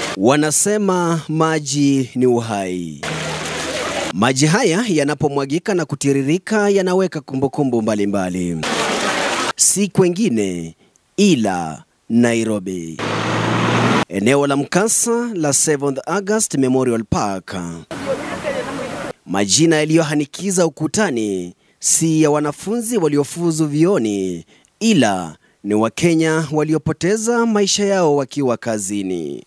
Wanasema maji ni uhai. Maji haya yanapomwagika na kutiririka yanaweka kumbukumbu mbalimbali, si kwengine ila Nairobi. Eneo la mkasa la 7th August Memorial Park. Majina yaliyohanikiza ukutani si ya wanafunzi waliofuzu vioni ila ni Wakenya waliopoteza maisha yao wakiwa kazini.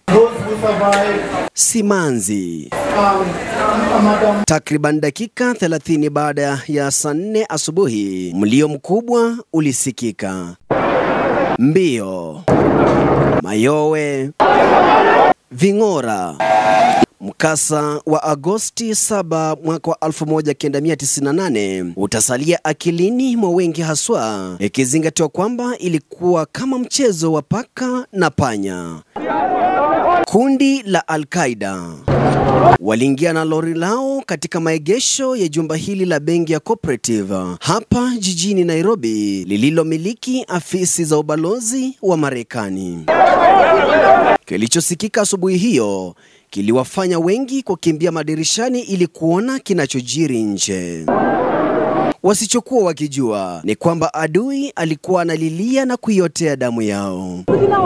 Simanzi. Takriban dakika 30 baada ya saa nne asubuhi, mlio mkubwa ulisikika. Mbio, mayowe, ving'ora. Mkasa wa Agosti 7 mwaka wa 1998 utasalia akilini mwa wengi, haswa ikizingatiwa kwamba ilikuwa kama mchezo wa paka na panya. Kundi la Al-Qaida waliingia na lori lao katika maegesho ya jumba hili la benki ya Cooperative hapa jijini Nairobi, lililomiliki afisi za ubalozi wa Marekani. Kilichosikika asubuhi hiyo kiliwafanya wengi kukimbia madirishani ili kuona kinachojiri nje. Wasichokuwa wakijua ni kwamba adui alikuwa analilia na kuiotea damu yao.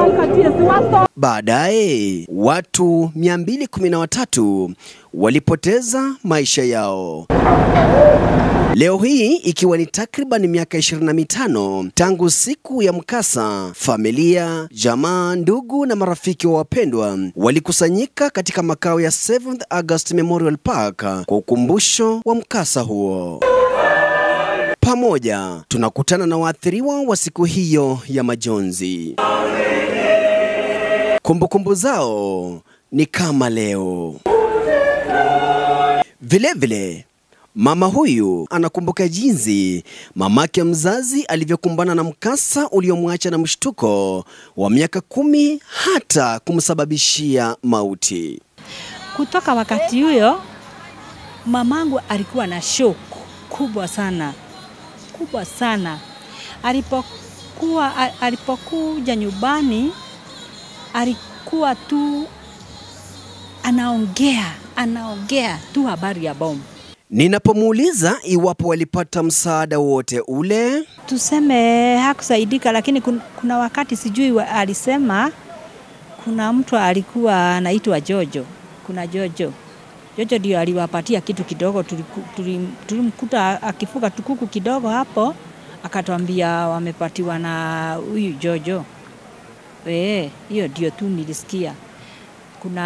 Baadaye watu 213 walipoteza maisha yao. Leo hii ikiwa ni takriban miaka 25 tangu siku ya mkasa, familia, jamaa, ndugu na marafiki wa wapendwa walikusanyika katika makao ya 7th August Memorial Park kwa ukumbusho wa mkasa huo. Pamoja tunakutana na waathiriwa wa siku hiyo ya majonzi. Kumbukumbu zao ni kama leo. Vilevile vile, mama huyu anakumbuka jinsi mamake mzazi alivyokumbana na mkasa uliomwacha na mshtuko wa miaka kumi hata kumsababishia mauti. Kutoka wakati huyo mamangu alikuwa na shock kubwa sana kubwa sana. Alipokuwa alipokuja nyumbani alikuwa tu anaongea anaongea tu habari ya bomu. Ninapomuuliza iwapo walipata msaada wote ule, tuseme hakusaidika, lakini kun, kuna wakati sijui wa, alisema kuna mtu alikuwa anaitwa Jojo, kuna Jojo Jojo ndio aliwapatia kitu kidogo, tulimkuta akifuga tukuku kidogo hapo, akatwambia wamepatiwa na huyu Jojo. Eh, hiyo ndio tu nilisikia. Kuna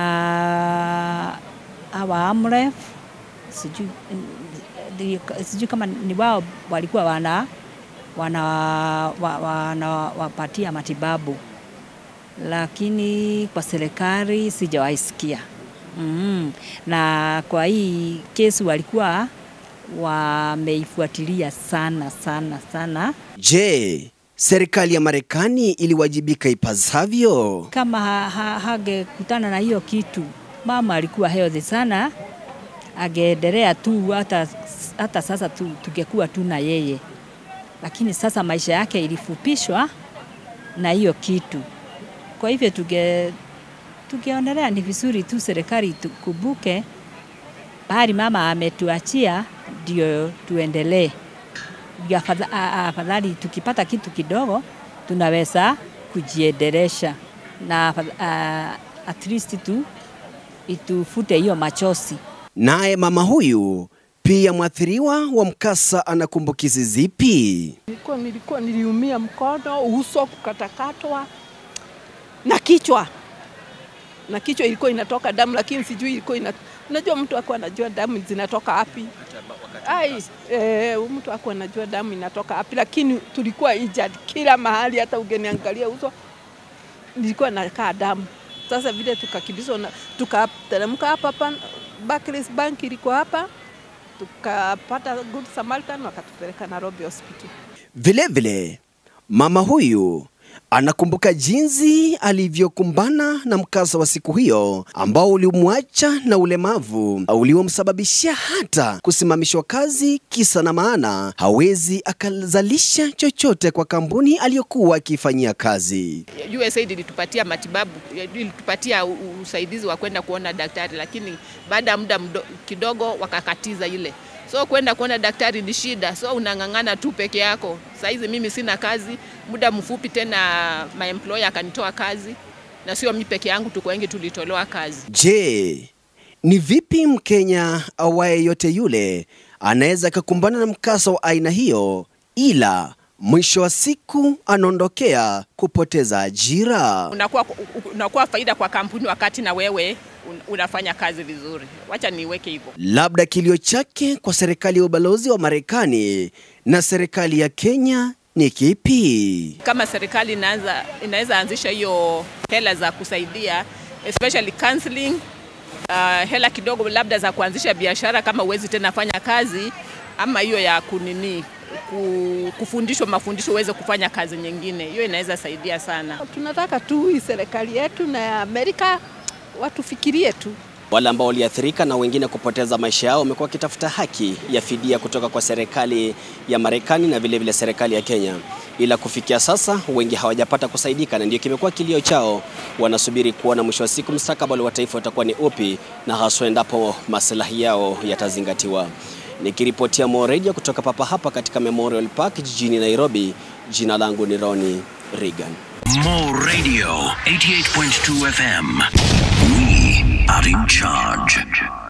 hawa Amref, sijui sijui kama ni wao walikuwa wana wana wanawapatia wana, matibabu, lakini kwa serikali sijawahi sikia. Mm. Na kwa hii kesi walikuwa wameifuatilia sana sana sana. Je, serikali ya Marekani iliwajibika ipasavyo? Kama ha, ha, hagekutana na hiyo kitu, mama alikuwa healthy sana, ageendelea tu hata, hata sasa tu, tungekuwa tu na yeye, lakini sasa maisha yake ilifupishwa na hiyo kitu, kwa hivyo tuge tukionelea ni vizuri tu serikali tukumbuke bahari mama ametuachia, ndio tuendelee. Afadhali tukipata kitu kidogo tunaweza kujiendelesha na uh, at least tu itufute hiyo machozi. Naye mama huyu pia mwathiriwa wa mkasa ana kumbukizi zipi? Nilikuwa, nilikuwa niliumia mkono, uso kukatakatwa na kichwa na kichwa ilikuwa inatoka damu, lakini sijui ilikuwa ina... Unajua mtu akuwa anajua damu zinatoka wapi? Ai, e, mtu akuwa anajua damu inatoka wapi, lakini tulikuwa injured kila mahali, hata ugeniangalia uso nilikuwa nakaa damu. Sasa vile tukakimbizwa na tukateremka hapa hapa, Barclays Bank ilikuwa hapa, tukapata Good Samaritan wakatupeleka Nairobi Hospital. Vilevile mama huyu anakumbuka jinsi alivyokumbana na mkasa wa siku hiyo ambao ulimwacha na ulemavu uliomsababishia hata kusimamishwa kazi, kisa na maana hawezi akazalisha chochote kwa kampuni aliyokuwa akifanyia kazi. USAID ilitupatia matibabu, ilitupatia u- u- usaidizi wa kwenda kuona daktari, lakini baada ya muda mdo- kidogo wakakatiza ile. So kwenda kuona daktari ni shida, so unang'ang'ana tu peke yako. Saizi mimi sina kazi, muda mfupi tena my employer akanitoa kazi, na sio mi peke yangu, tuko wengi tulitolewa kazi. Je, ni vipi Mkenya awaye yote yule anaweza akakumbana na mkasa wa aina hiyo, ila mwisho wa siku anaondokea kupoteza ajira? Unakuwa, unakuwa faida kwa kampuni wakati na wewe un- unafanya kazi vizuri. Wacha niweke hivyo. Labda kilio chake kwa serikali ya ubalozi wa Marekani na serikali ya Kenya ni kipi? kama serikali inaanza inaweza anzisha hiyo hela za kusaidia especially counseling uh, hela kidogo labda za kuanzisha biashara kama uwezi tena fanya kazi ama hiyo ya kunini ku- kufundishwa mafundisho uweze kufanya kazi nyingine, hiyo inaweza saidia sana. Tunataka tu hii serikali yetu na ya Amerika watufikirie tu. Wale ambao waliathirika na wengine kupoteza maisha yao wamekuwa wakitafuta haki ya fidia kutoka kwa serikali ya Marekani na vile vile serikali ya Kenya, ila kufikia sasa wengi hawajapata kusaidika, na ndio kimekuwa kilio chao. Wanasubiri kuona mwisho wa siku mustakabali wa taifa utakuwa ni upi, na haswa endapo maslahi yao yatazingatiwa. Nikiripotia Mo Radio kutoka papa hapa katika Memorial Park jijini Nairobi, jina langu ni Ronnie Reagan. Mo Radio 88.2 FM. We are in charge.